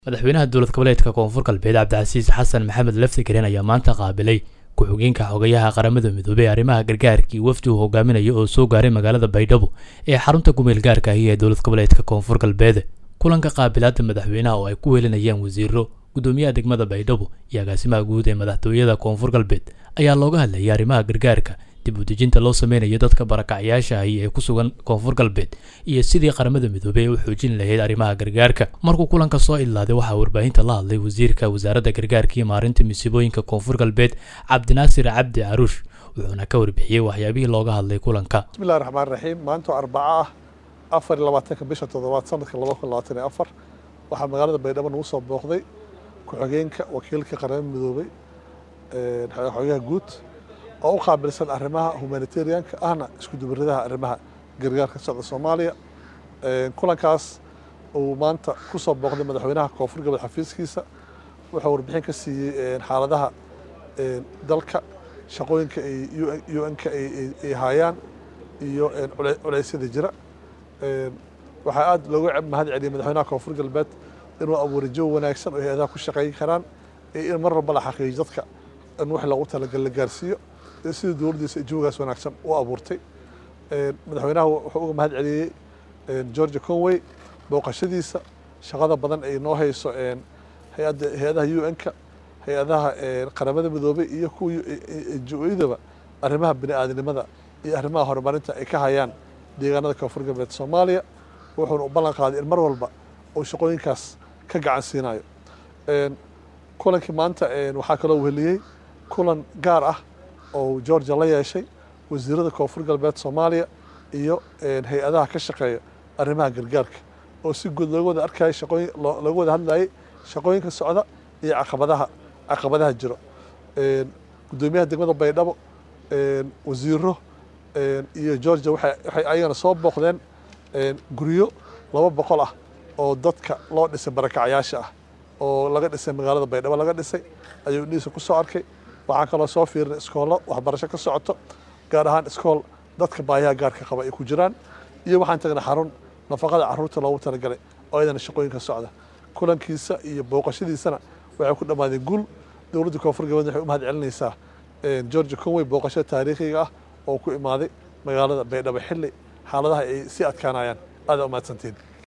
madaxweynaha dowlad goboleedka koonfur galbeed cabdicasiis xasan maxamed lafti karen ayaa maanta qaabilay ku-xigeenka xogayaha qaramada midoobey arrimaha gargaarkii wafdi uu hogaaminaya oo soo gaaray magaalada baydhabo ee xarunta kumeel gaarka ahi ee dowlad goboleedka koonfur galbeed kulanka qaabilaadda madaxweynaha oo ay ku welinayaan wasiiro gudoomiyaha degmada baydhabo iyo agaasimaha guud ee madaxtooyada koonfur galbeed ayaa looga hadlayay arrimaha gargaarka dib u dejinta loo sameynayo dadka barakacyaasha ahi ee ku sugan koonfur galbeed iyo sidii qaramada midoobey ay u xoojin lahayd arrimaha gargaarka markuu kulanka soo idlaaday waxaa warbaahinta la hadlay wasiirka wasaaradda gargaarka iyo maarinta masiibooyinka koonfur galbeed cabdinaasir cabdi caruush wuxuuna ka warbixiyey waxyaabihii looga hadlay kulanka bismillahi raxmaan raxiim maanta arbaco ah afar iyo labaatanka bisha toddobaad sanadka laba kun labaatan iyo afar waxaa magaalada baydhabo nagu soo booqday ku-xigeenka wakiilka qaramada midoobey xogayaha guud oo u qaabilsan arrimaha humanitarianka ahna isku dubaradaha arrimaha gargaarka socda soomaaliya kulankaas uu maanta ku soo booqday madaxweynaha koonfur galbeed xafiiskiisa wuxuu warbixin ka siiyey xaaladaha dalka shaqooyinka u n-ka ay haayaan iyo culeysyada jira waxaa aada looga mahad celiyey madaxweynaha koonfur galbeed inuu abuuray jawi wanaagsan oo hay-adaha ku shaqeyn karaan iyo in mar walba la xaqiijiyo dadka in wax loogu talagal la gaarsiiyo iyo sidii dowladdiisa jawigaas wanaagsan u abuurtay madaxweynaha wuxuu uga mahad celiyey georgia conway booqashadiisa shaqada badan ay noo hayso hay-adda hay-adaha u n-ka hay-adaha qaramada midoobey iyo kuwa jo-yadaba arrimaha bini aadamnimada iyo arrimaha horumarinta ay ka hayaan deegaanada koonfur galbeed soomaaliya wuxuuna u ballan qaaday in mar walba uu shaqooyinkaas ka gacan siinayo kulankii maanta waxaa kaloo weheliyey kulan gaar ah oo georgia la yeeshay wasiirada koonfur galbeed soomaaliya iyo hay-adaha ka shaqeeya arrimaha gargaarka oo si guud looga wada arkayay shaqooyin looga wada hadlayay shaqooyinka socda iyo caqabadaha caqabadaha jiro gudoomiyaha degmada baydhabo wasiiro iyo georgia waxay ayagana soo booqdeen guryo laba boqol ah oo dadka loo dhisay barakacyaasha ah oo laga dhisay magaalada baydhabo laga dhisay ayuu indhihiisa ku soo arkay waxaan kaloo soo fiirinay iskoollo waxbarasho ka socoto gaar ahaan iskool dadka baayaha gaarka qaba ay ku jiraan iyo waxaan tagnay xarun nafaqada carruurta loogu talagalay oo ayadana shaqooyinka socda kulankiisa iyo booqashadiisana waxay ku dhammaadeen guul dowladda koonfur galbeed waxay u mahad celinaysaa georgia conway booqasho taariikhiga ah oo ku imaaday magaalada baydhabo xilli xaaladaha ay sii adkaanayaan aada umahadsantiin